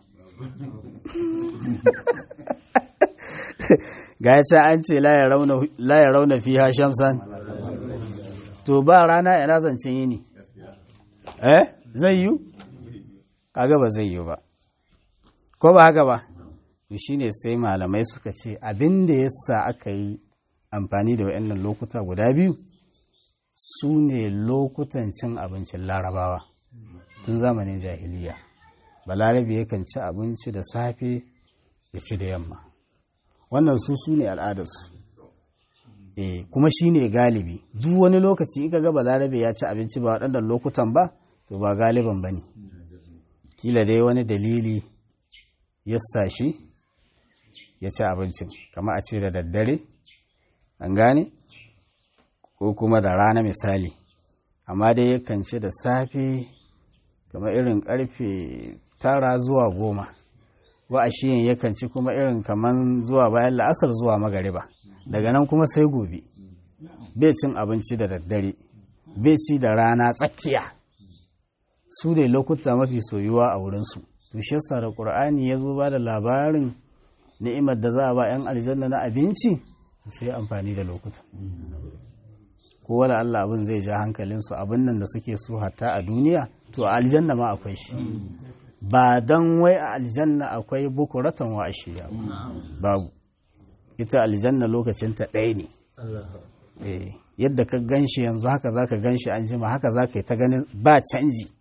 ga ya an ce la ya rauna fiha shamsan to ba rana ina zancen yini eh zai yi kaga ba zai yi ba ko ba haka ba to shine sai malamai suka ce abin da yasa aka yi amfani da wayannan lokuta guda biyu su ne lokutan cin abincin larabawa tun zamanin jahiliya balarabe yakan ci abinci da safe ya ci da yamma wannan su su ne al'adarsu e, kuma shi ne galibi duk wani lokaci ika ga balarabe ya ci abinci ba waɗannan lokutan ba to ba galiban ba ne kila dai wani dalili ya sa shi ya ci abincin kama a ce da daddare an gane ko kuma da rana misali amma dai yakan ci da safe kama irin karfe tara zuwa goma wa a shiyin yakan ci kuma irin kaman zuwa bayan la'asar zuwa magariba daga nan kuma sai gobe bai cin abinci da daddare bai ci da rana tsakiya su ne lokuta mafi soyuwa a wurinsu to shi yasa da qur'ani ya zo ba da labarin ni'imar da za a ba 'yan aljanna na abinci sai amfani da lokuta ko wala Allah abin zai ja hankalinsu abin nan da suke so hatta a duniya to a aljanna ma akwai shi ba don wai a aljanna akwai bukuratan wa ashiya babu ita aljanna lokacinta ɗaya ne yadda ka gan shi yanzu haka za ka gan shi an jima haka za ka yi ta ganin ba canji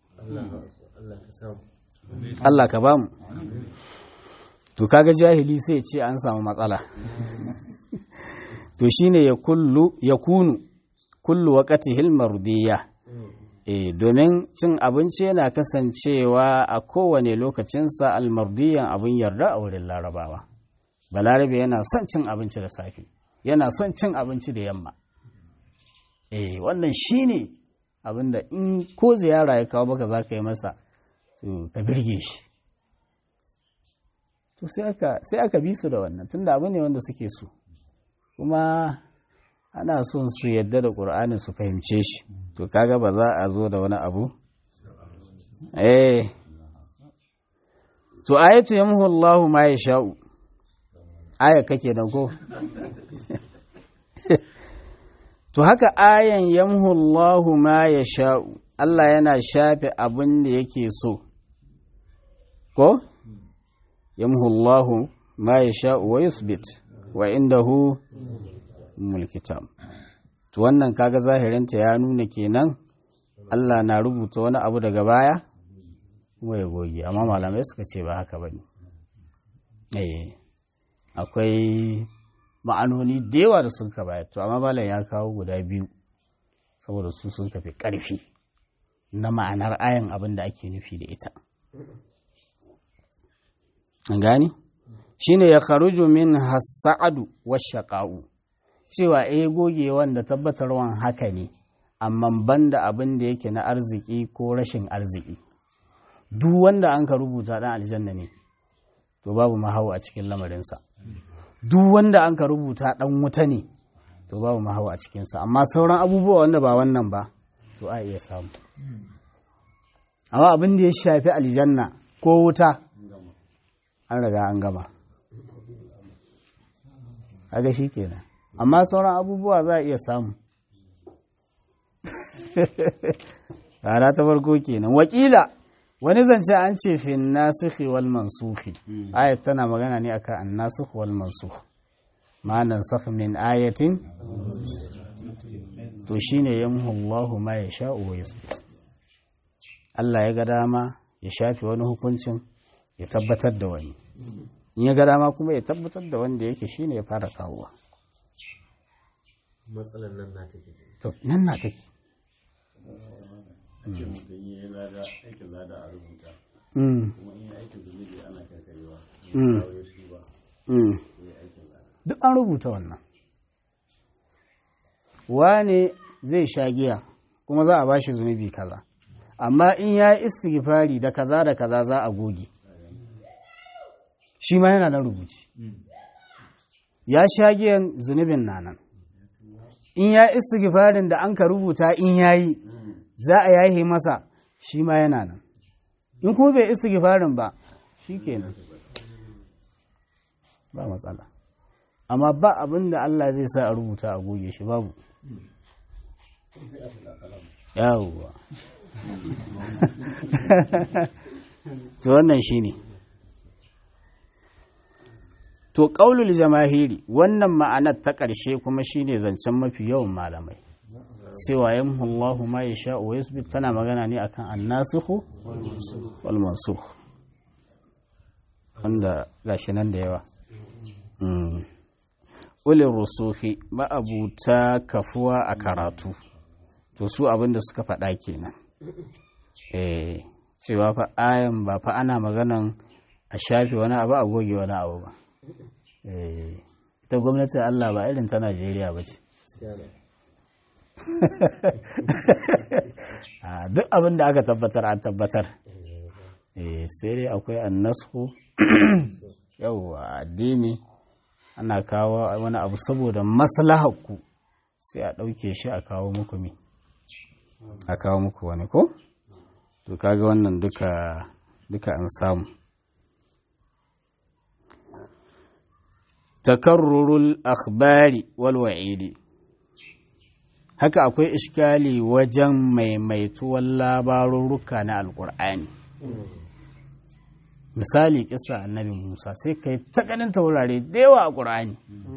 Allah ka ba mu to kaga jahili sai ce an samu matsala to shine ya kullu ya kunu kullu waqatihil mardiya eh domin cin abinci yana kasancewa a kowane lokacinsa almardiyan abin yarda a wurin larabawa balarabe yana son cin abinci da safe yana son cin abinci da yamma eh wannan shine abinda in ko ziyara ya kawo baka za ka yi masa to ka birge shi to sai aka sai aka bi su da wannan tunda abu ne wanda suke so kuma ana son su yadda da ƙur'ani su fahimce shi to kaga ba za a zo da wani abu eh to ayatu yamhu Allahu ma yasha'u aya kake nan ko to haka ayan yamhu Allahu ma yasha'u Allah yana shafe abin da yake so ko yamhu Allahu ma yasha'u wa yusbit wa indahu mulkitab to wannan kaga zahirinta ya nuna kenan Allah na rubuta wani abu daga baya kuma ya goge amma malamai suka ce ba haka bane eh akwai ma'anoni da yawa da sun ka bayar to amma malam ya kawo guda biyu saboda su sun kafi karfi na ma'anar ayan abin da ake nufi da ita an gani shine ya kharuju min hasa'adu wa shaqa'u cewa eh goge wanda tabbatarwan haka ne amma banda abin da yake na arziki ko rashin arziki duk wanda an ka rubuta dan aljanna ne to babu mahau a cikin lamarinsa duk wanda an ka rubuta dan wuta ne to babu mahau a cikinsa amma sauran abubuwa wanda ba wannan ba to a iya samu amma abin da ya shafi aljanna ko wuta an riga an gama kaga shi kenan amma sauran abubuwa za a iya samu rana ta farko kenan wakila wani zance an ce fi nasikhi wal mansukhi ayat tana magana ne akan an nasikh wal mansukh ma nansakh min ayatin to shine yamhu Allahu ma yasha'u wa yusbit Allah ya ga dama ya shafi wani hukuncin ya tabbatar da wani in ya ga dama kuma ya tabbatar da wanda yake shine ya fara kawowa matsalar nan na take to nan na take duk an rubuta wannan wane zai sha giya kuma za a ba shi zunubi kaza amma in ya yi istighfari da kaza da kaza za a goge shi ma yana nan rubuci ya sha giyan zunubin nanan in ya istighfarin da an ka rubuta in yayi za a yahe masa shi ma yana nan in kuma bai istighfarin ba shi kenan ba matsala amma ba abin da Allah zai sa a rubuta a goge shi babu yawwa to wannan shi ne to ƙaulul jamahiri wannan ma'anar ta ƙarshe kuma shine zancen mafi yawan malamai cewa yamhu Allahu ma yasha wa yusbit tana magana ne akan annasikhu wal mansukh wanda gashi nan da yawa ulin rusuhi ma'abuta kafuwa a karatu to su abin da suka faɗa kenan eh cewa fa ayan ba fa ana maganan a shafe wani abu a goge wani abu ba ita gwamnatin Allah ba irin ta Najeriya ba ce. Duk abin da aka tabbatar an tabbatar. Sai dai akwai annasku yauwa addini ana kawo wani abu saboda maslahakku sai a ɗauke shi a kawo muku mi. A kawo muku wani ko? to kaga wannan duka duka an samu takarrurul akhbari wal wa'idi haka akwai iskali wajen maimaituwar labarurruka na alkur'ani misali kisa annabi musa sai kai ta ganin taurare da yawa a ƙur'ani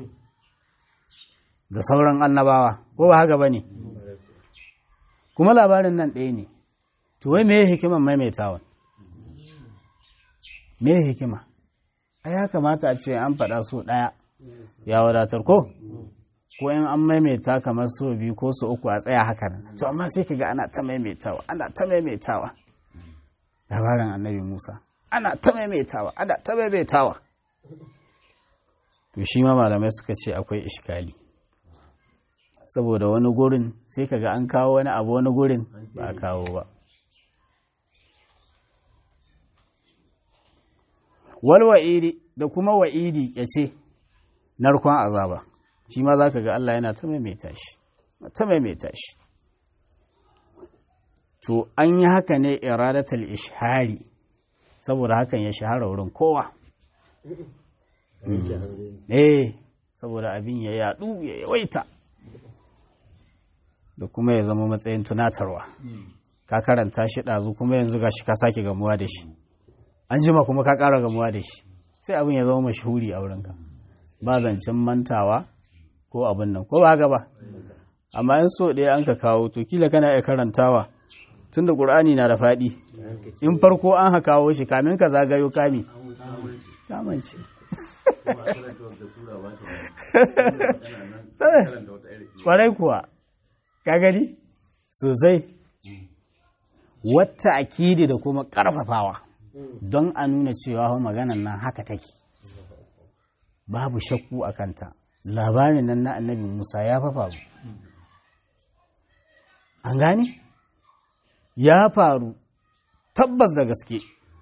da sauran annabawa ko ba haka ba ne kuma labarin nan ɗaya ne to wai me hikiman maimaitawan me hikima a ya kamata a ce an faɗa so ɗaya ya wadatar ko ko in an maimaita kamar so biyu ko so uku a tsaya haka nan to amma sai ka ga ana ta maimaitawa ana ta maimaitawa labarin annabi musa ana ta maimaitawa ana ta maimaitawa to shi ma malamai suka ce akwai ishkali saboda wani gurin sai kaga an kawo wani abu wani gurin ba a kawo ba wal wa'idi da kuma wa'idi ce narkon azaba shi ma za ka ga Allah yana ta maimaita shi ta maimaita shi to an yi haka ne iradatul ishari saboda hakan ya shahara wurin kowa eh saboda abin ya yadu ya yawaita da kuma ya zama matsayin tunatarwa ka karanta shi ɗazu kuma yanzu ga shi ka sake gamuwa da shi an jima kuma ka ƙara gamuwa da shi sai abin ya zama mashahuri a wurinka ba zancen mantawa ko abin nan ko ba haka ba amma in so ɗaya an ka kawo to kila kana iya karantawa tun da ƙur'ani na da faɗi in farko an ha kawo shi kamin ka zagayo kami kamance kwarai kuwa ka gani sosai wata akidi da kuma ƙarfafawa don a nuna cewa maganan nan haka take babu shakku a kanta labarin nan na annabi musa ya faru an gane ya faru tabbas da gaske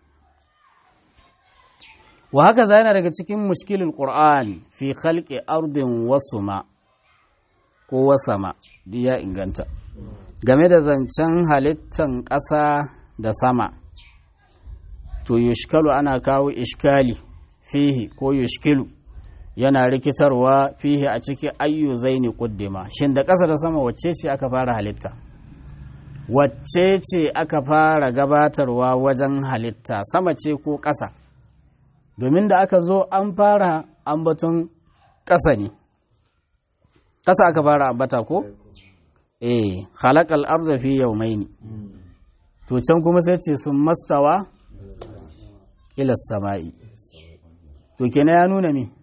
wa haka yana daga cikin mushkilul qur'an fi khalqi ardin wasuma ko wasama ya inganta game da zancen halittan ƙasa da sama to yushkalu ana kawo ishkali fihi ko yushkilu yana rikitarwa fihi a ciki ayyu zaini kuddima shin da ƙasa da sama wacce ce aka fara halitta wacce ce aka fara gabatarwa wajen halitta sama ce ko ƙasa domin da aka zo an fara ambaton ƙasa ne ƙasa aka fara ambata ko eh halakal arda fi yawmaini to can kuma sai ce sun mastawa ila sama'i to kenan ya nuna me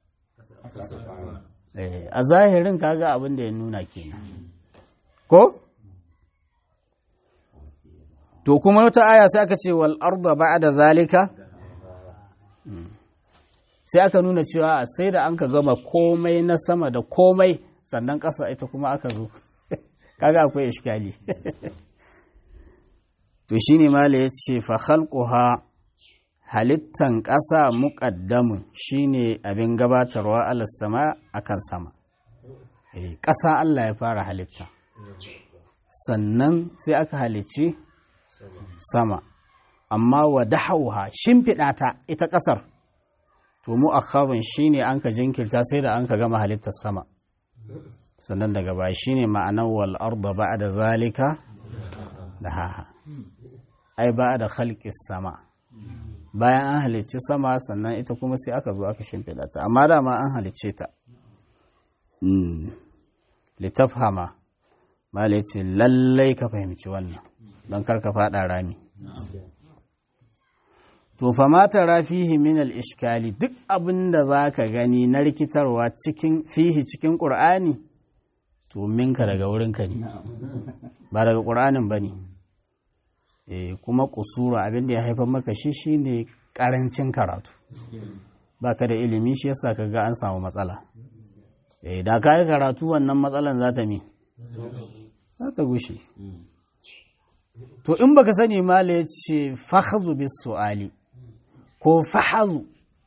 a zahirin kaga abin da ya nuna kenan ko to kuma wata aya sai aka ce wal arda ba'da zalika sai aka nuna cewa sai da an ka gama komai na sama da komai sannan ƙasa ita kuma aka zo kaga akwai iskali to shine mala ya ce fa khalquha halittan ƙasa muƙaddamun shine abin gabatarwa ala sama akan sama ƙasa Allah ya fara halitta sannan sai aka halicci sama amma wa dahauha shimfiɗa ta ita ƙasar to mu akharun shine an ka jinkirta sai da an ka gama halittar sama sannan daga baya shine ma'anar wal arda ba'da zalika da haha ai ba'da khalqis sama bayan an halicci sama sannan ita kuma sai aka zo aka shimfiɗa ta amma dama an halicce ta litafhama mala ce lallai ka fahimci wannan don kar ka faɗa rami to fa mata rafihi min al-ishkali duk abin da za ka gani na rikitarwa cikin fihi cikin ƙur'ani to minka daga wurinka ne ba daga ƙur'anin ba ne e, kuma kusura abin da ya haifar maka shi shine ƙarancin karatu ba ka da ilimi shi yasa ka ga an samu matsala e, da ka yi karatu wannan matsalan za ta mi za ta gushe to in baka sani mala ya ce fahazu bis su'ali ko fahazu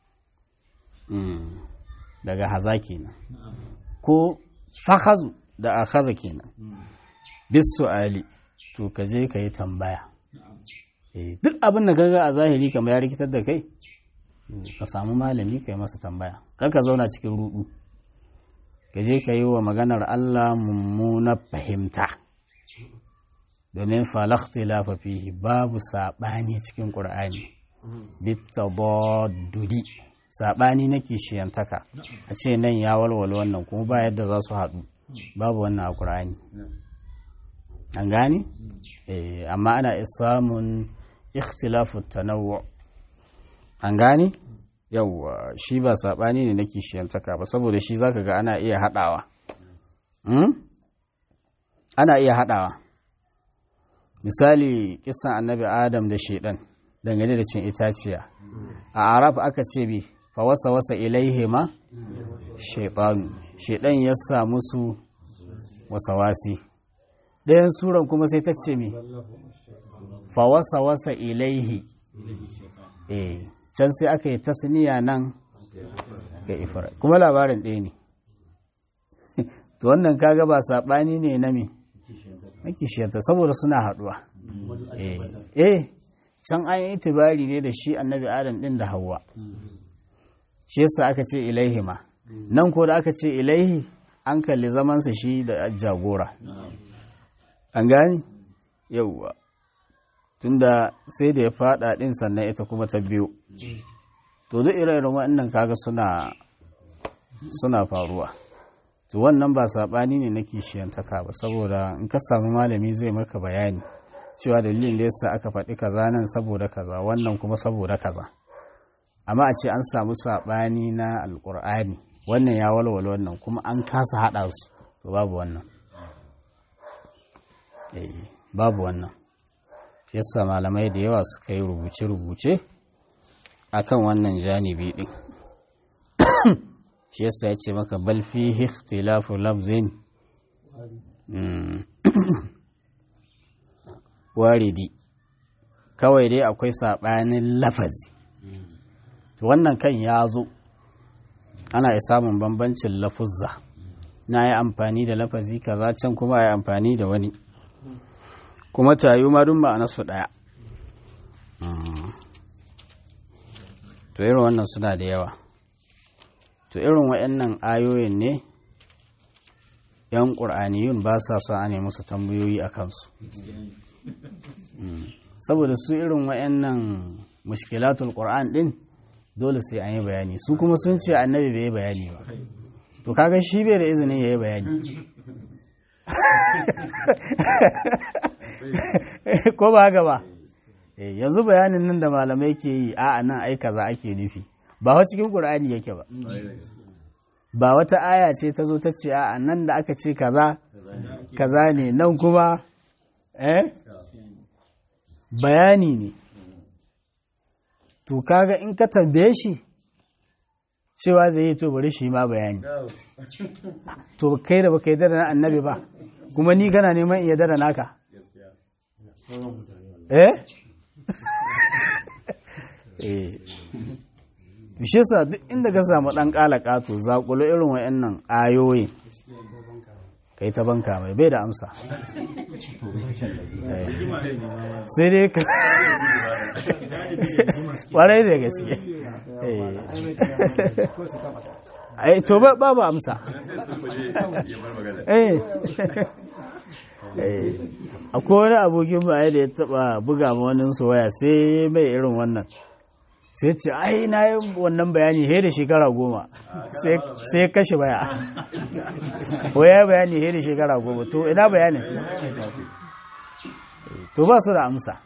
daga haza kenan ko fahazu da akhaza kenan bis su'ali to ka je ka yi tambaya duk abin da gaga a zahiri kamar ya rikitar da kai ka samu malami ka yi masa tambaya kar ka zauna cikin rudu ka je ka yi wa maganar Allah mummuna fahimta domin falaktilafa fihi babu saɓani cikin ƙur'ani bitadadudi saɓani na kishiyantaka a ce nan ya walwala wannan kuma ba yadda za su haɗu babu wannan a ƙur'ani an gane amma ana samun ikhtilafu tanawwu an gane yawwa shi ba saɓani ne na kishiyantaka ba saboda shi zaka ga ana iya haɗawa ana iya haɗawa misali kisan annabi adam da shaidan dangane da cin itaciya a araf aka ce bi fa wasa wasa ilaihima shaitanu shaidan ya sa musu wasawasi ɗayan suran kuma sai ta ce mi fa wasa wasa ilaihi eh can sai aka yi tasniya nan ga ifra kuma labarin ɗaya ne to wannan kaga ba saɓani ne na me na kishiyarta saboda suna haɗuwa eh can an yi itibari ne da shi annabi adam ɗin da hawa shi yasa aka ce ilaihi ma nan ko da aka ce ilaihi an kalli zamansa shi da jagora an gani yauwa tunda sai da ya fada ɗin sannan ita kuma ta biyu to duk ire-iren waɗannan kaga suna suna faruwa to wannan ba saɓani ne na kishiyantaka ba saboda in ka samu malami zai maka bayani cewa dalilin da yasa aka faɗi kaza nan saboda kaza wannan kuma saboda kaza amma a ce an samu saɓani na alƙur'ani wannan ya walwala wannan kuma an kasa haɗa su to babu wannan babu wannan yasa malamai da yawa suka yi rubuce-rubuce akan wannan janibi ɗin shi yasa ya ce maka bal fi ikhtilafu lafzin waridi kawai dai akwai saɓanin lafazi wannan kan ya zo ana yi samun bambancin lafuzza na yi amfani da lafazi kaza can kuma yi amfani da wani kuma tayu ma duk ma'anarsu ɗaya to irin wannan suna da yawa to irin waɗannan ayoyin ne yan ƙur'aniyun ba sa son a musu tambayoyi a kansu saboda su irin waɗannan mushkilatul ƙur'an ɗin dole sai an yi bayani su kuma sun ce annabi bai yi bayani ba to kaga shi bai da izinin ya yi bayani ko ba haka ba yanzu bayanin nan da malamai ke yi a nan ai kaza ake nufi ba wa cikin ƙur'ani yake ba ba wata aya ce ta zo ta ce a nan da aka ce kaza kaza ne nan kuma eh bayani ne to kaga in ka tambaye shi cewa zai yi to bari shi ma bayani to kai da baka yi da na annabi ba kuma ni kana neman iya da naka eh eh bishe sa duk inda ka samu dan kalaka to zakulo irin wayannan ayoyi kai ta banka mai bai da amsa sai dai ka kwarai da gaske ai to ba babu amsa eh akwai wani abokin ba da ya taba buga ma wani su waya sai mai irin wannan sai ce ai na yi wannan bayani he da shekara goma sai ya kashe baya waya bayani he da shekara goma to ina bayanin to ba su da amsa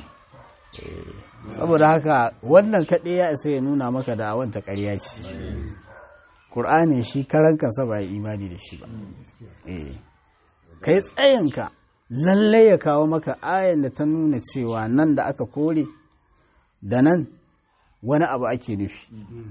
saboda haka wannan kaɗai ya isa ya nuna maka da awanta ƙarya ce ƙur'ani shi karan kansa ba ya imani da shi ba kai tsayinka lallai ya kawo maka ayan da ta nuna cewa nan da aka kore da nan wani abu ake nufi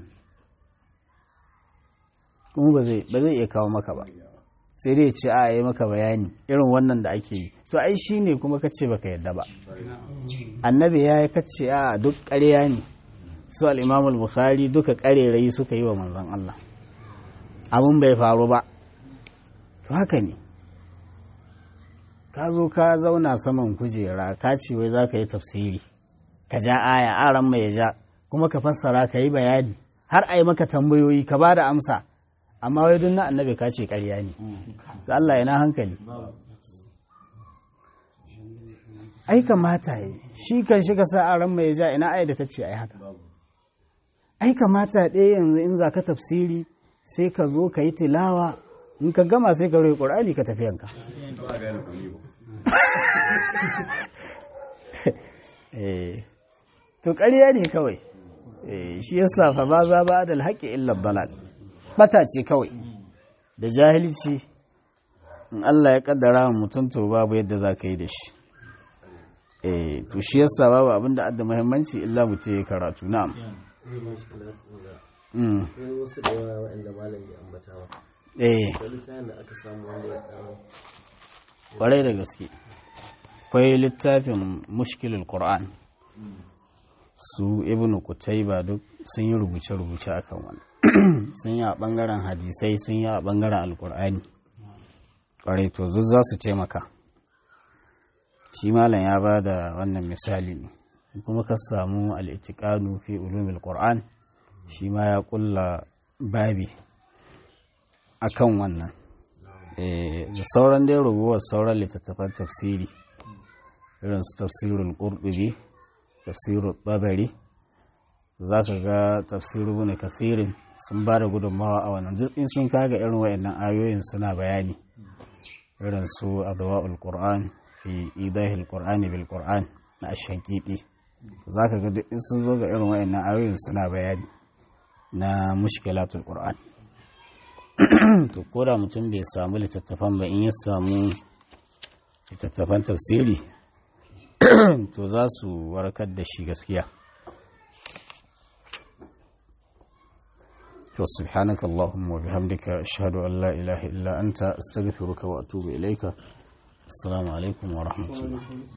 kuma ba zai iya kawo maka ba sai dai ce a yi maka bayani irin wannan da ake yi to ai shi ne kuma ka ce baka yadda ba annabi ya yi kace a duk ƙarya ne su al'imamul bukhari duka ƙarerayi suka yi wa manzon Allah abin bai faru ba to haka ne ka zo ka zauna saman kujera ka ce wai za ka yi tafsiri ka ja aya aran mai ja kuma ka fassara ka yi bayani har a yi maka tambayoyi ka ba da amsa amma wai duk na annabi ka ce ƙarya ne da Allah yana hankali ai kamata yi shi kan shi ka sa aran mai ja ina aya da ta ce ai haka ai kamata ɗaya yanzu in za ka tafsiri sai ka zo ka yi tilawa in ka gama sai ka roƙi ƙur'ani ka tafi yanka to ƙarya ne kawai shi yasa fa ba za ba da alhaƙi illa dalal bata ce kawai da jahilci in Allah ya kaddara mutum to babu yadda za ka yi da shi to shi yasa babu abin da adda muhimmanci illa mutum ya karatu na'am wasu da yawa waɗanda malam ya ambatawa eh wani tayin da aka samu wanda ya ɗan kwarai da gaske akwai littafin mushkilul qur'an su ibnu kutaiba duk sun yi rubuce-rubuce akan wani sun yi a bangaren hadisai sun yi a bangaren alkur'ani kwarai to duk za su taimaka shi malam ya ba da wannan misali ne kuma ka samu al'itikanu fi ulumil qur'an shi ma ya kulla babi akan wannan da sauran dai rubuwar sauran littattafan tafsiri irin su tafsirul qurtubi tafsirul babari za ka ga tafsiru bin kasirin sun ba da gudunmawa a wannan duk in sun kaga irin wayannan ayoyin suna bayani irin su adwa'ul qur'an fi idahil qur'ani bil qur'an na ashankiti za ka ga duk in sun zo ga irin wayannan ayoyin suna bayani na mushkilatul qur'an to ko da mutum bai samu littattafan ba in ya samu littattafan tafsiri to za su warkar da shi gaskiya to subhanaka allahumma wa bihamdika ashhadu an la ilaha illa anta astaghfiruka wa atubu ilaika assalamu alaikum wa rahmatullah